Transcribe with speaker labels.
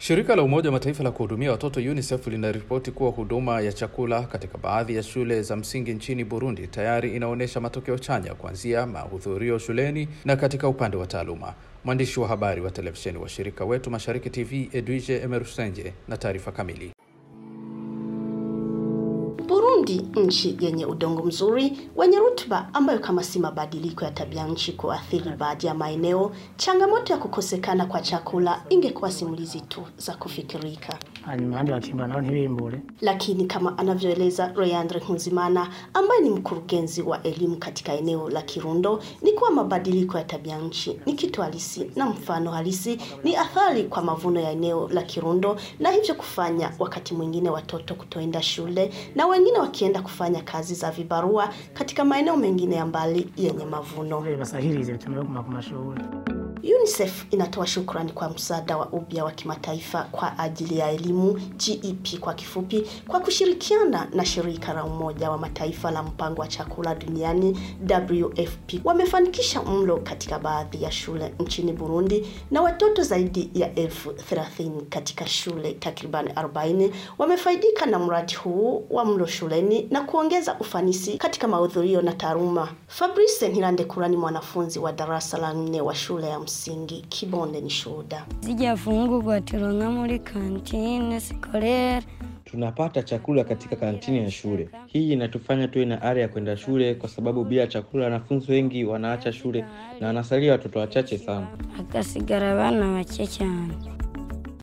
Speaker 1: Shirika la Umoja wa Mataifa la kuhudumia watoto UNICEF linaripoti kuwa huduma ya chakula katika baadhi ya shule za msingi nchini Burundi tayari inaonyesha matokeo chanya kuanzia mahudhurio shuleni na katika upande wa taaluma. Mwandishi wa habari wa televisheni wa shirika wetu Mashariki TV Edwige Emerusenje na taarifa kamili.
Speaker 2: Burundi, nchi yenye udongo mzuri wenye rutuba, ambayo kama si mabadiliko ya tabia nchi kuathiri baadhi ya maeneo, changamoto ya kukosekana kwa chakula ingekuwa simulizi tu za kufikirika.
Speaker 3: hanyuma abandi bakimba nabo ntibimbure
Speaker 2: Lakini kama anavyoeleza Royandre Nkuzimana ambaye ni mkurugenzi wa elimu katika eneo la Kirundo, ni kuwa mabadiliko ya tabia nchi ni kitu halisi na mfano halisi ni athari kwa mavuno ya eneo la Kirundo, na hivyo kufanya wakati mwingine watoto kutoenda shule na wengine wakienda kufanya kazi za vibarua katika maeneo mengine ya mbali yenye mavuno.
Speaker 3: basahirize bituma baguma ku mashuri
Speaker 2: UNICEF inatoa shukrani kwa msaada wa upya wa kimataifa kwa ajili ya elimu GEP kwa kifupi, kwa kushirikiana na shirika la Umoja wa Mataifa la mpango wa chakula duniani WFP, wamefanikisha mlo katika baadhi ya shule nchini Burundi, na watoto zaidi ya elfu thelathini katika shule takriban 40 wamefaidika na mradi huu wa mlo shuleni na kuongeza ufanisi katika mahudhurio na taaluma. Fabrice Ntirandekura ni mwanafunzi wa darasa la nne wa shule ya msingi Kibonde ni shuhuda.
Speaker 4: zijafungurwa turonka muri kantine sikolere
Speaker 5: Tunapata chakula katika kantini ya shule. Hii inatufanya tuwe na ari ya kwenda shule, kwa sababu bila chakula wanafunzi wengi wanaacha shule na wanasalia watoto wachache sana.
Speaker 4: hagasigara abana bake cyane